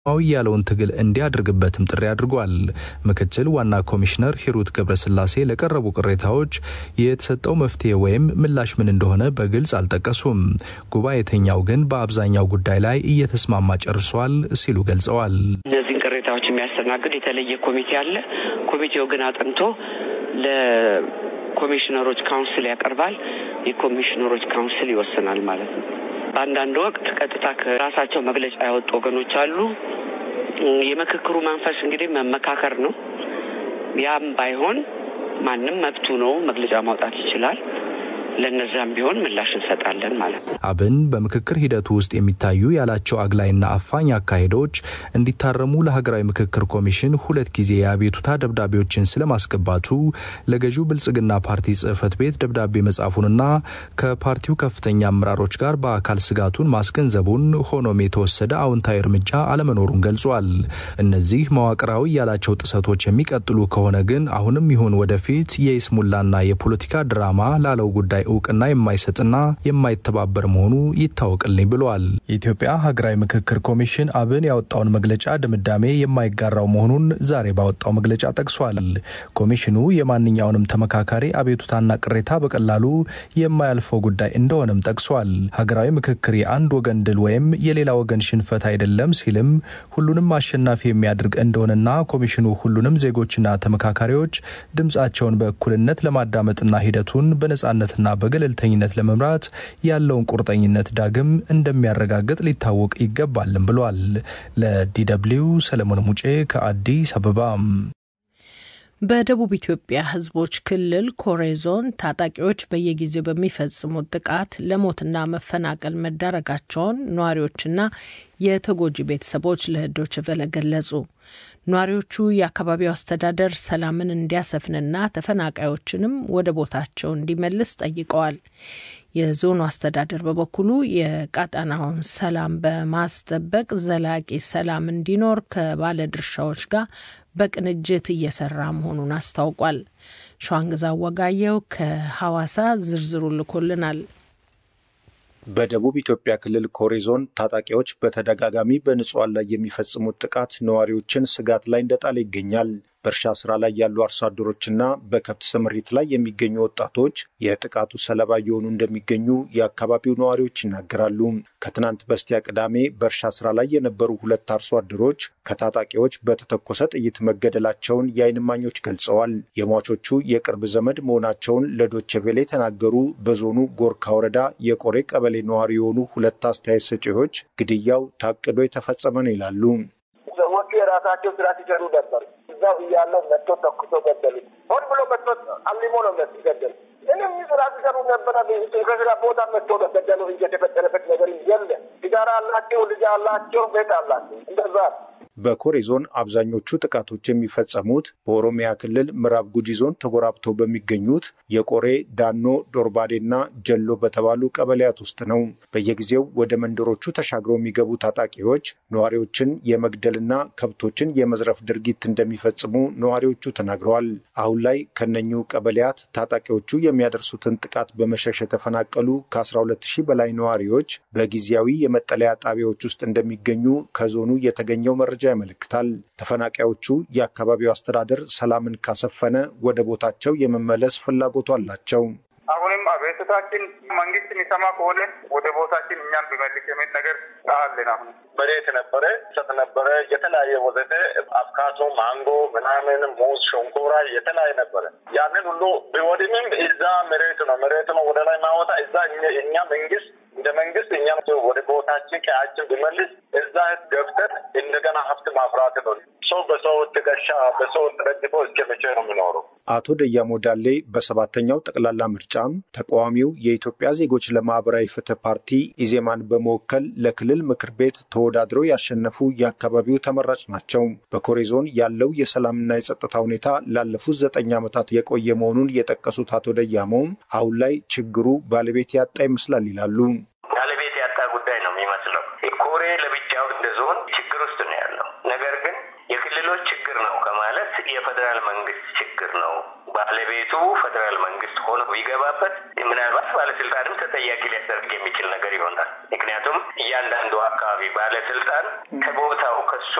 ሰላማዊ ያለውን ትግል እንዲያደርግበትም ጥሪ አድርጓል። ምክትል ዋና ኮሚሽነር ሂሩት ገብረስላሴ ለቀረቡ ቅሬታዎች የተሰጠው መፍትሄ ወይም ምላሽ ምን እንደሆነ በግልጽ አልጠቀሱም። ጉባኤተኛው ግን በአብዛኛው ጉዳይ ላይ እየተስማማ ጨርሷል ሲሉ ገልጸዋል። እነዚህን ቅሬታዎች የሚያስተናግድ የተለየ ኮሚቴ አለ። ኮሚቴው ግን አጥንቶ ለኮሚሽነሮች ካውንስል ያቀርባል። የኮሚሽነሮች ካውንስል ይወስናል ማለት ነው። በአንዳንድ ወቅት ቀጥታ ከራሳቸው መግለጫ ያወጡ ወገኖች አሉ። የምክክሩ መንፈስ እንግዲህ መመካከር ነው። ያም ባይሆን ማንም መብቱ ነው፣ መግለጫ ማውጣት ይችላል። ለነዛም ቢሆን ምላሽ እንሰጣለን ማለት ነው። አብን በምክክር ሂደቱ ውስጥ የሚታዩ ያላቸው አግላይና አፋኝ አካሄዶች እንዲታረሙ ለሀገራዊ ምክክር ኮሚሽን ሁለት ጊዜ የአቤቱታ ደብዳቤዎችን ስለማስገባቱ ለገዢው ብልጽግና ፓርቲ ጽህፈት ቤት ደብዳቤ መጻፉንና ከፓርቲው ከፍተኛ አመራሮች ጋር በአካል ስጋቱን ማስገንዘቡን፣ ሆኖም የተወሰደ አዎንታዊ እርምጃ አለመኖሩን ገልጿል። እነዚህ መዋቅራዊ ያላቸው ጥሰቶች የሚቀጥሉ ከሆነ ግን አሁንም ይሁን ወደፊት የይስሙላና የፖለቲካ ድራማ ላለው ጉዳይ እውቅና የማይሰጥና የማይተባበር መሆኑ ይታወቅልኝ ብለዋል። የኢትዮጵያ ሀገራዊ ምክክር ኮሚሽን አብን ያወጣውን መግለጫ ድምዳሜ የማይጋራው መሆኑን ዛሬ ባወጣው መግለጫ ጠቅሷል። ኮሚሽኑ የማንኛውንም ተመካካሪ አቤቱታና ቅሬታ በቀላሉ የማያልፈው ጉዳይ እንደሆነም ጠቅሷል። ሀገራዊ ምክክር የአንድ ወገን ድል ወይም የሌላ ወገን ሽንፈት አይደለም ሲልም ሁሉንም አሸናፊ የሚያደርግ እንደሆነና ኮሚሽኑ ሁሉንም ዜጎችና ተመካካሪዎች ድምጻቸውን በእኩልነት ለማዳመጥና ሂደቱን በነጻነትና በገለልተኝነት ለመምራት ያለውን ቁርጠኝነት ዳግም እንደሚያረጋግጥ ሊታወቅ ይገባልም ብሏል። ለዲደብሊው ሰለሞን ሙጬ ከአዲስ አበባ። በደቡብ ኢትዮጵያ ሕዝቦች ክልል ኮሬ ዞን ታጣቂዎች በየጊዜው በሚፈጽሙት ጥቃት ለሞትና መፈናቀል መዳረጋቸውን ነዋሪዎችና የተጎጂ ቤተሰቦች ለዶይቼ ቬለ ገለጹ። ነዋሪዎቹ የአካባቢው አስተዳደር ሰላምን እንዲያሰፍንና ተፈናቃዮችንም ወደ ቦታቸው እንዲመልስ ጠይቀዋል። የዞኑ አስተዳደር በበኩሉ የቀጠናውን ሰላም በማስጠበቅ ዘላቂ ሰላም እንዲኖር ከባለድርሻዎች ጋር በቅንጅት እየሰራ መሆኑን አስታውቋል። ሸዋንግዛ ወጋየው ከሐዋሳ ዝርዝሩ ልኮልናል። በደቡብ ኢትዮጵያ ክልል ኮሬ ዞን ታጣቂዎች በተደጋጋሚ በንጹሐን ላይ የሚፈጽሙት ጥቃት ነዋሪዎችን ስጋት ላይ እንደጣለ ይገኛል። በእርሻ ስራ ላይ ያሉ አርሶ አደሮችና በከብት ስምሪት ላይ የሚገኙ ወጣቶች የጥቃቱ ሰለባ እየሆኑ እንደሚገኙ የአካባቢው ነዋሪዎች ይናገራሉ። ከትናንት በስቲያ ቅዳሜ በእርሻ ስራ ላይ የነበሩ ሁለት አርሶ አደሮች ከታጣቂዎች በተተኮሰ ጥይት መገደላቸውን የዓይን እማኞች ገልጸዋል። የሟቾቹ የቅርብ ዘመድ መሆናቸውን ለዶቼ ቬለ የተናገሩ በዞኑ ጎርካ ወረዳ የቆሬ ቀበሌ ነዋሪ የሆኑ ሁለት አስተያየት ሰጪዎች ግድያው ታቅዶ የተፈጸመ ነው ይላሉ። ሰዎቹ የራሳቸው ስራ ሲሰሩ ነበር። እዛው እያለው መጥቶ ተኩሶ ገደሉ። ሆን ብሎ መጥቶ አልሞ ነው ገደሉ። ምንም ስራ ሲሰሩ ነበረ። ከስራ ቦታ መጥቶ ገደሉ። እየተፈጠረበት ነገር የለ። ሲጋራ አላቸው፣ ልጅ አላቸው፣ ቤት አላቸው። እንደዛ በኮሬ ዞን አብዛኞቹ ጥቃቶች የሚፈጸሙት በኦሮሚያ ክልል ምዕራብ ጉጂ ዞን ተጎራብተው በሚገኙት የቆሬ ዳኖ፣ ዶርባዴና ጀሎ በተባሉ ቀበሌያት ውስጥ ነው። በየጊዜው ወደ መንደሮቹ ተሻግረው የሚገቡ ታጣቂዎች ነዋሪዎችን የመግደልና ከብቶችን የመዝረፍ ድርጊት እንደሚፈጽሙ ነዋሪዎቹ ተናግረዋል። አሁን ላይ ከነኙ ቀበሌያት ታጣቂዎቹ የሚያደርሱትን ጥቃት በመሸሽ የተፈናቀሉ ከ12 ሺህ በላይ ነዋሪዎች በጊዜያዊ የመጠለያ ጣቢያዎች ውስጥ እንደሚገኙ ከዞኑ የተገኘው መረጃ ያመለክታል። ተፈናቃዮቹ የአካባቢው አስተዳደር ሰላምን ካሰፈነ ወደ ቦታቸው የመመለስ ፍላጎቱ አላቸው። አሁንም አቤቱታችን መንግስት የሚሰማ ከሆነ ወደ ቦታችን እኛም ቢመልስ የሚል ነገር አለን። አሁን መሬት ነበረ፣ ሰጥ ነበረ፣ የተለያየ ወዘተ አፍካቶ፣ ማንጎ፣ ምናምን ሙዝ፣ ሸንኮራ የተለያየ ነበረ። ያንን ሁሉ ቢወድምም እዛ መሬት ነው መሬት ነው ወደ ላይ ማወጣ እዛ እኛ መንግስት እንደ መንግስት እኛም ወደ ቦታችን ቀያችን ቢመልስ እዛ ገብተን እንደገና ሀብት ማፍራት ነው። ሰው በሰው ትከሻ በሰው ተደግፎ እስከ መቼ ነው የሚኖረው? አቶ ደያሞ ዳሌ በሰባተኛው ጠቅላላ ምርጫም ተቃዋሚው የኢትዮጵያ ዜጎች ለማህበራዊ ፍትህ ፓርቲ ኢዜማን በመወከል ለክልል ምክር ቤት ተወዳድረው ያሸነፉ የአካባቢው ተመራጭ ናቸው። በኮሬ ዞን ያለው የሰላምና የጸጥታ ሁኔታ ላለፉት ዘጠኝ ዓመታት የቆየ መሆኑን የጠቀሱት አቶ ደያሞም አሁን ላይ ችግሩ ባለቤት ያጣ ይመስላል ይላሉ። ባለቤት ያጣ ጉዳይ ነው የሚመስለው። ኮሬ ለብቻው እንደ ዞን ችግር ውስጥ ነው ያለው። ነገር ግን የክልሎች ችግር ነው ከማለት የፌዴራል መንግስት ችግር ነው ባለቤቱ ፌዴራል መንግስት ሆኖ ቢገባበት ምናልባት ባለስልጣንም ተጠያቂ ሊያደርግ የሚችል ነገር ይሆናል። ምክንያቱም እያንዳንዱ አካባቢ ባለስልጣን ከቦታው ከሱ